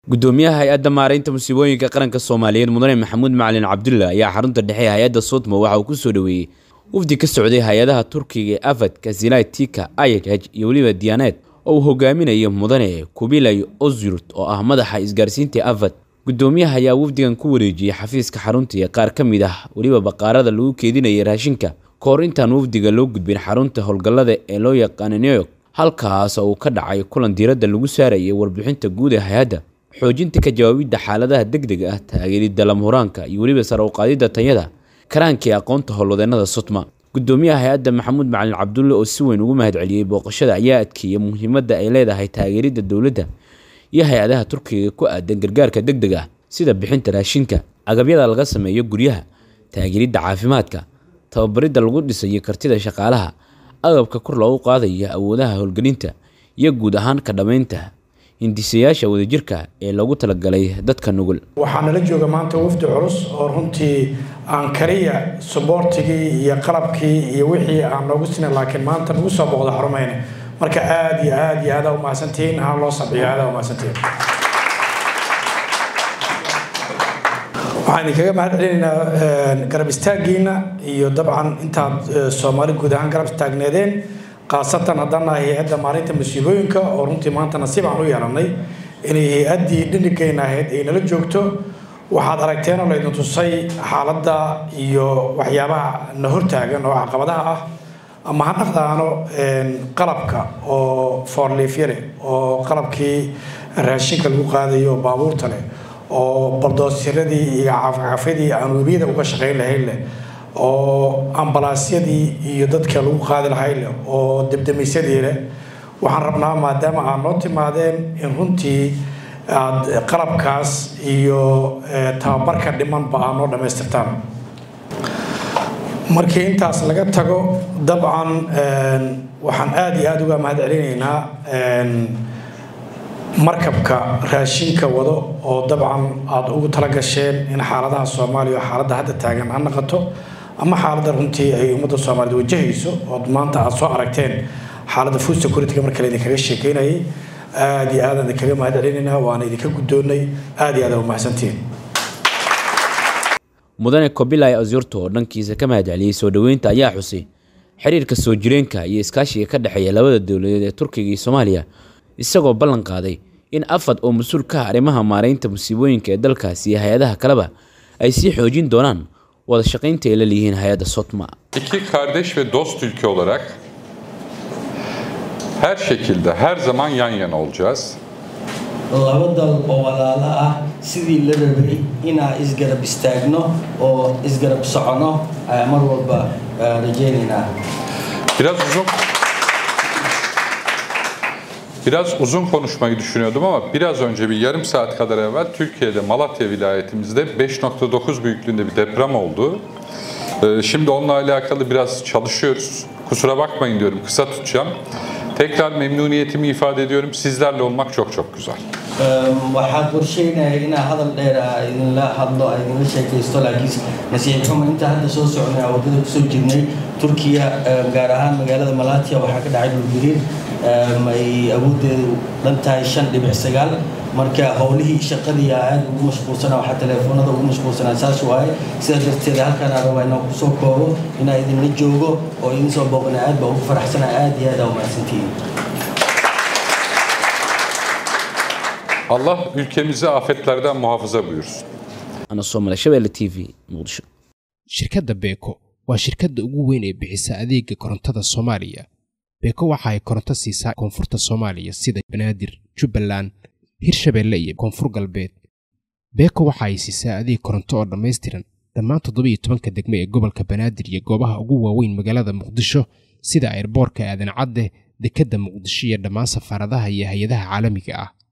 gudoomiyaha hay-adda maaraynta musiibooyinka qaranka soomaaliyeed mudane maxamuud macalin cabdulla ayaa xarunta dhexe hay-adda sodmo waxa uu ku soo dhoweeyey wafdi ka socday hay-adaha turkiga ee afad kasilai tika ayh iyo weliba diyaneed oo uu hogaaminayo mudane kubilay ozyurt oo ah madaxa isgaarsiinta afad gudoomiyaha ayaa wafdigan ku wareejiyey xafiiska xarunta iyo qaar ka mid ah weliba baqaarada lagu keedinayay raashinka ka hor intaan wafdiga loo gudbin xarunta howlgallada ee loo yaqaana new york halkaas oo uu ka dhacay kulan diiradda lagu saarayay warbixinta guud ee hay-adda xoojinta ka jawaabidda xaaladaha degdega ah taageeridda lamhuraanka iyo weliba sare uqaadidda tanyada karaankii aqoonta howlwadeennada sutma gudoomiyaha hay-adda maxamuud macalin cabdulle oo si weyn ugu mahadceliyey booqashada ayaa adkeeyey muhiimadda ay leedahay taageeridda dowladda iyo hay-adaha turkiga ku aadan gargaarka degdeg ah sida bixinta raashinka agabyada laga sameeyo guryaha taageeridda caafimaadka tababaridda lagu dhisayo kartida shaqaalaha agabka kor loogu qaadayo awoodaha howlgelinta iyo guud ahaan ka dhammaynta hindisayaasha wadajirka ee loogu talagalay dadka nugul waxaa nala jooga maanta wafdi culus oo runtii aan kaliya suboortigii iyo qalabkii iyo wixii aan noogu sina laakiin maanta nagu soo booqda xarumayna marka aada iyo aada iyo aada umahadsantihiin ha loo sabciyo aada umahadsantihiin waxaan idinkaga mahad celinaynaa garab istaaggiina iyo dabcan intaad soomaali guud ahaan garab istaagneedeen khaasatan haddaan nahay hay-adda maalinta musiibooyinka oo runtii maanta nasiib aan u yeelanay inay hay-addii dhinigayna ahayd ay nala joogto waxaad aragteen oo laydin tusay xaaladda iyo waxyaabaha na hortaagan oo caqabadaha ah ama ha dhaqdaano qalabka oo foorliifyale oo qalabkii raashinka lagu qaadayo oo baabuurta leh oo baldoosyadii iyo cafcafyadii aan webiyada uga shaqayn lahayn leh oo ambalaasyadii iyo dadka lagu qaadi lahay leh oo debdemisyadii leh waxaan rabnaa maadaama aad noo timaadeen in runtii aad qalabkaas iyo tababarka dhimanba aad noo dhammaystirtaan markii intaas laga tago dabcan waxaan aada iyo aada uga mahad celinaynaa markabka raashinka wado oo dabcan aada ugu talagasheen in xaaladaha soomaaliya oo xaaladda hadda taagan ha naqato ama xaaladda runtii ay ummadda soomaaliyed wajahayso ood maanta aada soo aragteen xaaladda food security-ga marka laydinkaga sheekeynayay aada iyo aadaan idinkaga mahad celinaynaa waana idinka guddoonnay aada iyo aada umahadsantihiin mudane kobilay asyurto oo dhankiisa ka mahad celiyey soo dhoweynta ayaa xusay xiriirka soo jireenka iyo iskaashiga ka dhexeeya labada dowladeed ee turkiga iyo soomaaliya isagoo ballan qaaday in afad oo mas-uul ka ah arrimaha maaraynta musiibooyinka ee dalkaasi iyo hay-adaha kaleba ay sii xoojin doonaan wada shaqaynta ay la leeyihiin hay-adda sotma İki kardeş ve dost ülke olarak her şekilde her zaman yan yana olacağız. laba dal oo walaalo ah sidii la rabay inaan isgarab istaagno oo isgarab socono ayaa mar walba rajaynaynaa Biraz uzun Biraz uzun konuşmayı düşünüyordum ama biraz önce bir yarım saat kadar evvel Türkiye'de Malatya vilayetimizde 5.9 büyüklüğünde bir deprem oldu. Ee, Şimdi onunla alakalı biraz çalışıyoruz. Kusura bakmayın diyorum, kısa tutacağım. Tekrar memnuniyetimi ifade ediyorum. Sizlerle olmak çok çok güzel. waxaad qorsheynaya inaa hadal dheer ah idinla hadlo idinla sheekaysto laakiin nasiib xumo inta hadda soo soconay waddada kusoo jirnay turkiya gaar ahaan magaalada malatya waxaa ka dhacay dhulgariir ay awooddeedu dhan tahay shan dhibic sagaal marka howlihii shaqadii aad ugu mashquulsanaa waxaa teleefoonada ugu mashquulsanaa saas waaye sidaa darteed halkaan aan rabaa inaan kusoo koobo inaa idinla joogo oo idin soo booqana aad baa ugu faraxsanaa aad iyo aad aa umahadsantihiin Allah ülkemizi afetlerden muhafaza buyursun. ana soomale shabeelle t v muqdisho shirkadda beeko waa shirkadda ugu weyn ee bixisa adeega korontada soomaaliya beeko waxa ay koronto siisaa koonfurta soomaaliya sida banaadir jubbaland hirshabeelle iyo koonfur galbeed beeko waxa ay siisaa adeeg koronto oo dhammaystiran dhammaan toddobiiyo tobanka degme ee gobolka banaadir iyo goobaha ugu waaweyn magaalada muqdisho sida airboorka aadan cadde dekedda muqdisho iyo dhammaan safaaradaha iyo hay-adaha caalamiga ah